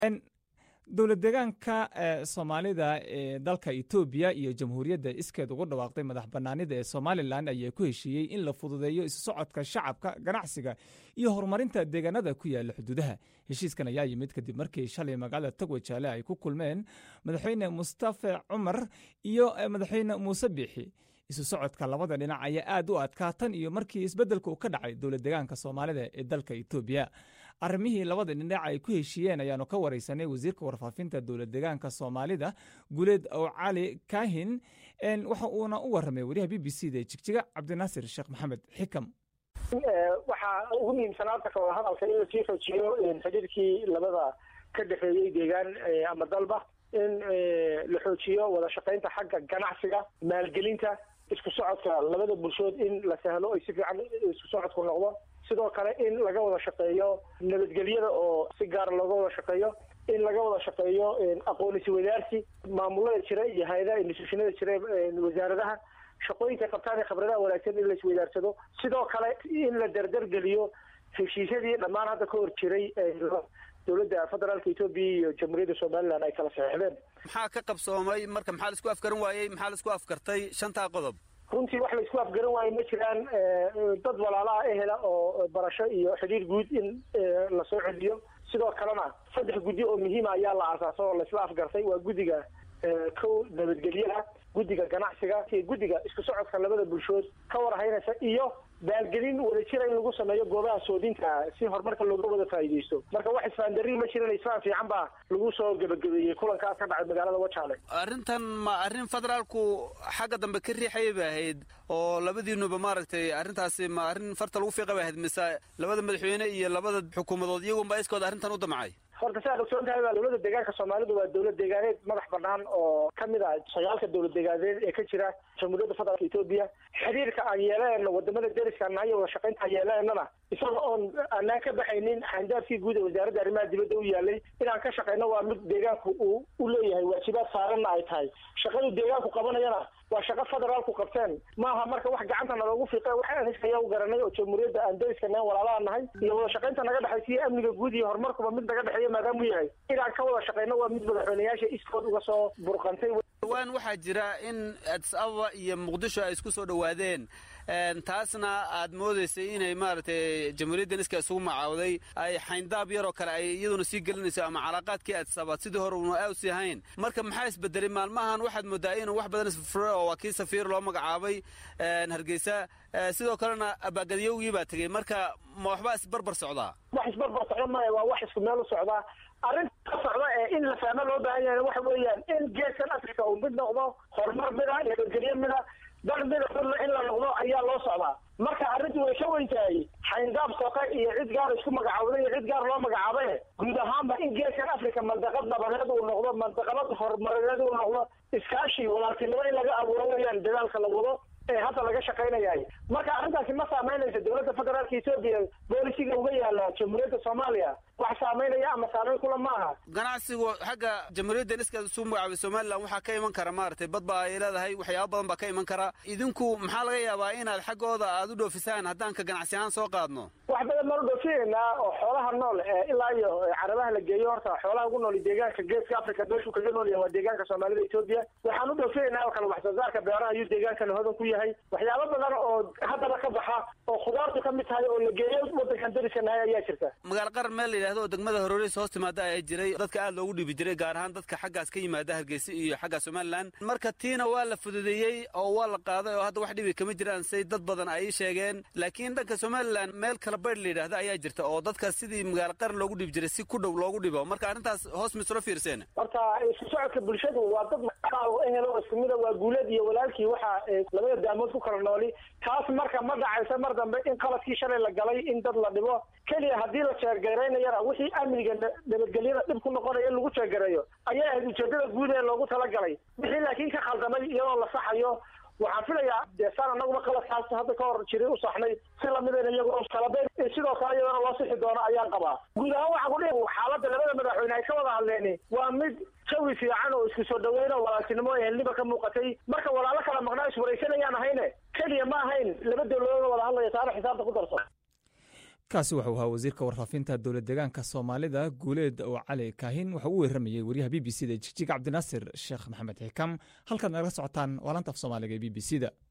dowlad deegaanka soomaalida ee dalka etoobiya iyo jamhuuriyadda iskeed ugu dhawaaqday madax banaanida ee somalilan ayaa ku heshiiyey in la fududeeyo isu socodka shacabka ganacsiga iyo horumarinta deegaanada ku yaala xuduudaha heshiiskan ayaa yimid kadib markii shalay magaalada togwajaale ay ku kulmeen madaxweyne mustafe cumar iyo madaxweyne muuse biixi isu socodka labada dhinac ayaa aad u adkaa tan iyo markii isbeddelka uu ka dhacay dowlad deegaanka soomaalida ee dalka etoobiya arrimihii labada dhinac ay ku heshiiyeen ayaanu ka wareysanay wasiirka warfaafinta dowlad deegaanka soomaalida guleed ow cali kaahin waxa uuna u warramay wariyaha b b c da jigjiga cabdinaasir sheekh maxamed xikam waxaa ugu muhiimsanaa horta kawada hadalka in lasii xoojiyo xidhiirkii labada ka dhexeeyey deegaan ama dalba in la xoojiyo wada shaqaynta xagga ganacsiga maalgelinta isku socodka labada bulshood in la sahlo ay si fiican isku socodku noqdo sidoo kale in laga wada shaqeeyo nabadgelyada oo si gaara looga wada shaqeeyo in laga wada shaqeeyo aqoon iswadaarsi maamulada jira iyo hay-adaha institutionada jira wasaaradaha shaqooyinka qabtaan ee khibradaha wanaagsan in la iswadaarsado sidoo kale in la dardargeliyo heshiisyadii dhammaan hadda ka hor jiray dowladda federaalka etoobiya iyo jamhuuriyadda somalilan ay kala saxeixdeen maxaa ka qabsoomay marka maxaa laisku afgaran waayey maxaa laisku afgartay shantaa qodob runtii wax laisku afgaran waayo ma jiraan dad walaalaha ehela oo barasho iyo xidhiir guud in lasoo celiyo sidoo kalena saddex guddi oo muhiima ayaa la aasaaso oo laisla afgartay waa guddiga kow nabadgelyaha guddiga ganacsiga iyo guddiga isku socodka labada bulshood ka warhaynaysa iyo baalgelin wadajira in lagu sameeyo goobaha soodinta si horumarka looga wada faa'iidaysto marka wax isfaandarin ma jiran isfaan fiican baa lagu soo gebagabeeyey kulankaas ka dhacay magaalada wajaale arrintan ma arrin federaalku xagga dambe ka riixayay bay ahayd oo labadiinuba maaragtay arrintaasi ma arrin farta lagu fiiqa bay ahayd mise labada madaxweyne iyo labada xukuumadood iyagunba iskooda arrintan u damcay horta siaad ogsoon tahay baa dowladda deegaanka soomaalidu waa dowlad deegaaneed madax banaan oo kamid ah sagaalka dowlad deegaaneed ee ka jira jamhuuriyadda federaalka etoobiya xiriirka aan yeelanayno wadamada deriska nahayo wada shaqaynta aan yeelananana isaga oon aanaan ka baxaynin xandaafkii guud ee wasaaradda arrimaha dibadda u yaalay inaan ka shaqayno waa mid deegaanku uu u leeyahay waajibaad saaranna ay tahay shaqadu deegaanku qabanayana waa shaqo federaalku qabteen maaha marka wax gacanta naloogu fiiqe wax aniskaya u garanay oo jamhuuriyadda aan deriska nahan walaalaha nahay iyo wada shaqaynta naga dhexaysiyo amniga guud iyo horumarkuba mid naga dhexeeya maadaamuu yahay inaan ka wada shaqayno waa mid madaxweyneyaasha iskood uga soo burqantay dhawaan waxaa jira in adis ababa iyo muqdisho ay isku soo dhowaadeen taasna aad moodaysay inay maaragtay jamhuuriyaddan iska isugu macaawday ay xayndaab yaroo kale ay iyaduna sii gelinayso ama calaaqaadkii adis ababa sidii hore una aawsi ahayn marka maxaa isbedelay maalmahan waxaad moodaa inuu wax badan isfure oo waa kii safiir loo magacaabay hargeysa sidoo kalena abaagadiyowgii baa tegey marka ma waxbaa isbarbar socdaa wax isbarbar socda maya waa wax isku meel u socdaa arrinta ka socda ee in la fahmo loo baahan yahay waxa weeyaan in geeskan africa uu mid noqdo horumar mida nabadgelyo mida dal mida furna in la noqdo ayaa loo socdaa marka arrintu way ka weyn tahay xayndaab soqe iyo cid gaar isku magacaawday iyo cid gaar loo magacaabaye guud ahaanba in geeskan africa mandaqad nabadeed uu noqdo mandaqalad horumarineed uu noqdo iskaashi walaaltinimo in laga abuuro weeyaan dadaalka la wado ee hadda laga shaqaynayahay marka arrintaasi ma saameynaysa dowladda federaalka etoobiya boolisiga uga yaala jamhuuriyadda soomaaliya wax saameynaya ama saameyn kula ma aha ganacsigu xagga jamhuuriyadda iska isu magacaabay somalilan waxaa ka iman kara maaragtay bad baa ay leedahay waxyaaba badan baa ka iman kara idinku maxaa laga yaabaa inaad xaggooda aad u dhoofisaan haddaan ka ganacsi ahaan soo qaadno wax badan baan u dhoofineynaa oo xoolaha nool ee ilaa iyo carabaha la geeyo horta xoolaha ugu nool deegaanka geeska africa meeshuu kaga nool yahay waa deegaanka soomaalida etoobiya waxaan u dhoofineynaa oo kale wax soo saarka beeraha ayuu deegaankana hodan ku yahay waxyaabo badan oo haddaba ka baxa oo khudaartu ka mid tahay oo la geeyo wadankan dariska nahay ayaa jirta magaalo qaran meel la yidhahdo oo degmada hororeys hoos timaada ayaa jiray dadka aad loogu dhiibi jiray gaar ahaan dadka xaggaas ka yimaada hargeysa iyo xagga somalilan marka tiina waa la fududeeyey oo waa la qaaday oo hadda wax dhibi kama jiraan say dad badan ay sheegeen laakiin dhanka somalilan meel kala baydh la yidhahda ayaa jirta oo dadka sidii magaalo qaran loogu dhiibi jiray si ku dhow loogu dhibo marka arrintaas hoos mislo fiirseen horta isku socodka bulshadu waa dad ehelo isku mida waa guuleed iyo walaalkii waxa labada daamood ku kala nooli taas marka ma dhacaysa mar dambe in qaladkii shalay la galay in dad la dhibo keliya haddii la jeergaraynayana wixii amniga nabadgelyada dhib ku noqonaya in lagu jeergareeyo ayay ahayd ujeedada guud ee loogu talagalay wixii laakiin ka khaldamay iyadoo la saxayo waxaan filayaa dee saan anaguma qaladkaas hadda ka hor jiray u saxnay si lamidayna iyagoo kalabeyn sidoo kale iyadana loo sixi doono ayaan qabaa guud ahaan waxaan ku dhihi xaaladda labada madaxweyne ay ka wada hadleeni waa mid jawi fiican oo isku soo dhaweyn oo walaaltinimo ehelniba ka muuqatay marka walaalo kala maqnaa iswaraysanayaan ahayne keliya ma ahayn laba dawladood wada hadlaya taana xisaabta ku darso kaasi wuxuu ahaa wasiirka warfaafinta dowlad deegaanka soomaalida guuleed oo cali kaahin wuxuu u weeramayey wariyaha b b c da jigjiga cabdinaasir sheekh maxamed xikam halkaad nagala socotaan waa lanta af soomaaliga ee b b c da